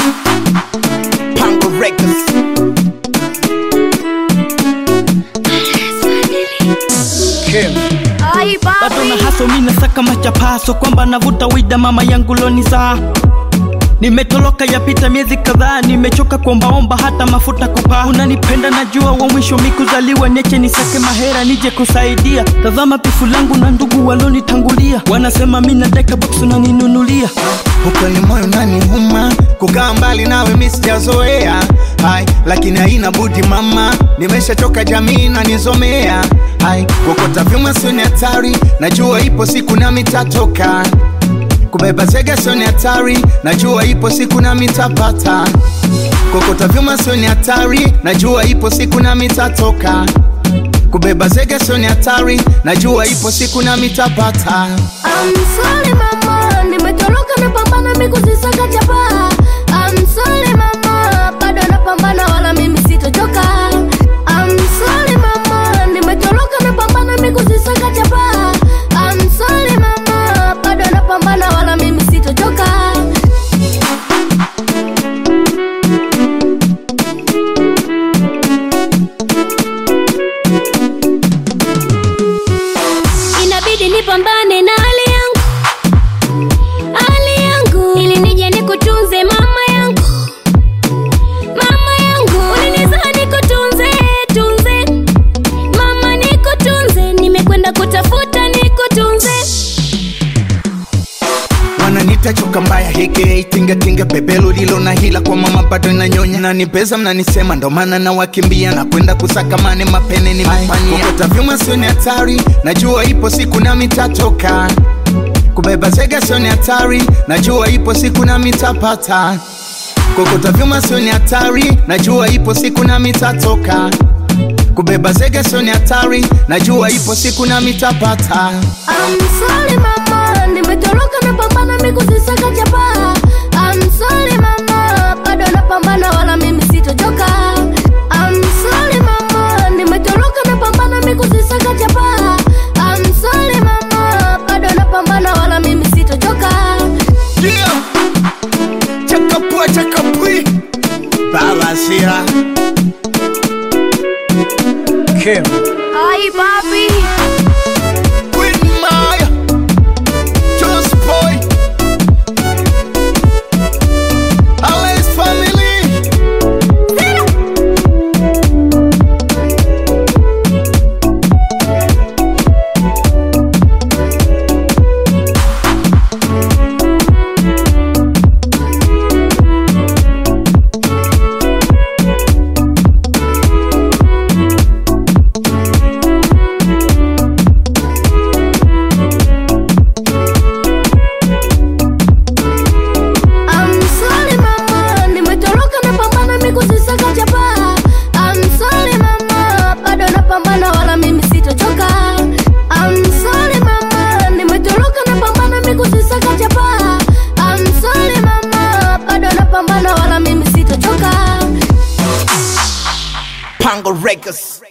Pango Records. Kim. Ai bado na papi, haso mina saka machapaso kwamba navuta wida mama yangu loniza nimetoloka yapita miezi kadhaa nimechoka kuombaomba hata mafuta kupaa unanipenda najua wa mwisho mikuzaliwa niache nisake mahera nije kusaidia tazama pifu langu na ndugu walonitangulia wanasema mina deka box unaninunulia Huko ni moyo naniuma, kukaa mbali nawe mi sijazoea, hai lakini haina budi mama, nimeshachoka jamii nanizomea, hai kokota vyuma sio ni hatari, najua ipo siku nami tatoka kubeba zege sio ni hatari, najua ipo siku nami tapata kokota vyuma sio ni hatari, najua ipo siku nami tatoka kubeba zege sio ni hatari, najua ipo siku nami tapata I'm sorry mama, nimetoroka napambana mikuzisaka chapa. I'm sorry mama, bado napambana wala mimi sitochoka. I'm sorry mama, nimetoroka napambana mikuzisaka chapa. I'm sorry mama, bado napambana wala mimi sitochoka. Inabidi nipambane na hali yangu, hali yangu, ili nije nikutunze mama yangu, mama yangu, ulinizaa nikutunze, tunze, mama nikutunze, nimekwenda kutafuta nikutunze. wananita choka mbaya heke tingatinga bebelo lilo na hila kwa mama bado inanyonya nanipeza mnanisema ndo maana na wakimbia na kwenda kusaka mane mapene nimefanyia kokota vyuma sio ni hatari najua ipo siku nami tatoka kubeba zega sio ni hatari najua ipo siku nami tapata kokota vyuma sio ni hatari najua ipo siku nami tatoka kubeba zege sio ni hatari najua ipo siku nami tapata I'm sorry mama, nimetoroka napambana mikuzisaka chapa. I'm sorry mama, bado napambana wala mimi sitochoka. I'm sorry mama, nimetoroka napambana mikuzisaka chapa. I'm sorry mama, bado napambana wala mimi sitochoka. Yeah. Chakapua chakapui Baba Sira Kim Ai papi, Queen Maya Just Boy Alice Family I'm sorry mama, nimetoroka napambana mikuzisaka chapa. I'm sorry mama, bado napambana wala mimi sitochoka. I'm sorry mama, nimetoroka napambana mikuzisaka chapa. I'm sorry mama, bado napambana wala mimi sitochoka. Pango Records